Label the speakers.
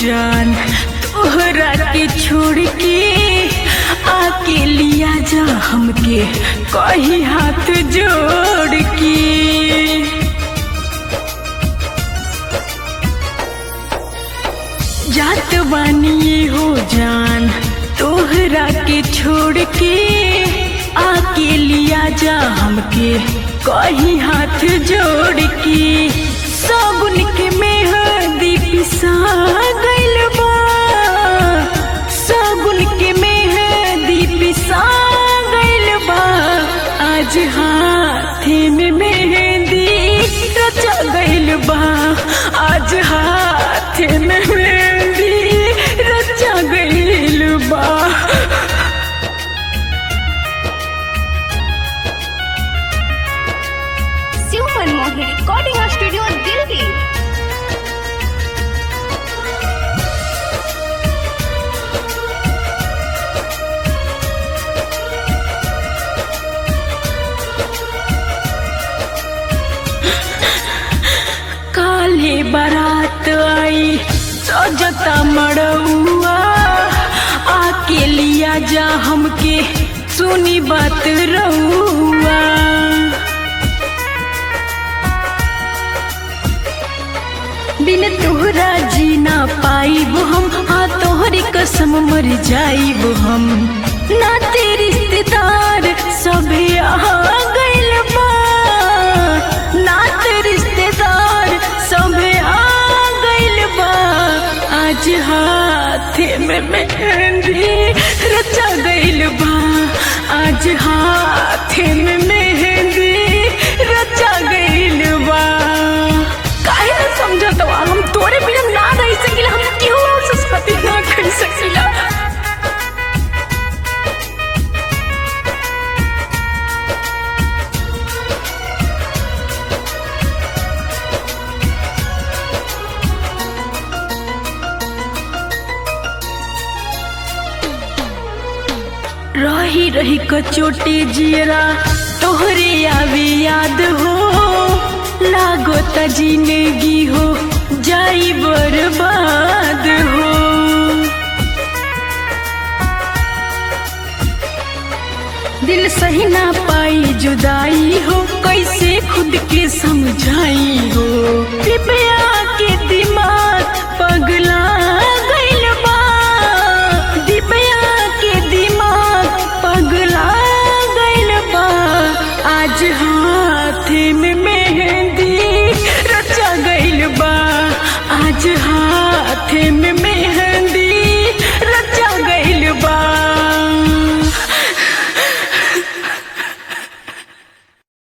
Speaker 1: जान तोहरा के छोड़ के आके लिया जा हमके कही हाथ जोड़ के जात बानी हो जान तोहरा के छोड़ के आके लिया जा हमके कही हाथ जोड़ के सगुन के मेहंदी पिसा गइल बा सगुन के मेहंदी पिसा गइल बा आज हाथे में मेहंदी रचा गइल बा आज हाथे में मेहंदी रचा गइल बा
Speaker 2: शिव मनमोहन रिकॉर्डिंग स्टूडियो दिल्ली
Speaker 1: काले बारात आई सजता मड़ुआ आके लिया जा हमके सुनी बात रहुआ बिन तोहरा जी ना पाइब हम हाँ तोहरी कसम मर जाइब हम ना तेरी रिश्तेदार सभे आ गइल बा ना तेरी रिश्तेदार सभे आ गइल बा आज हाथे में मेहंदी रचा गइल बा आज हाथे में मेहंदी रचा गइल बा काहे ना समझत बा हम तोरे बिना ना रह सकिला हम केहू और से शादी ना कर सकिला रही रही कचोटे जियरा तोहरे आवे याद हो लागो त जिंदगी हो जाई बर्बाद हो दिल सही ना पाई जुदाई हो कैसे खुद के समझाई हो कृपया के दिमाग पगला गइल बा दिपया के दिमाग पगला गइल बा आज हाथे में मेहंदी रचा गइल बा आज हाथे में मेहंदी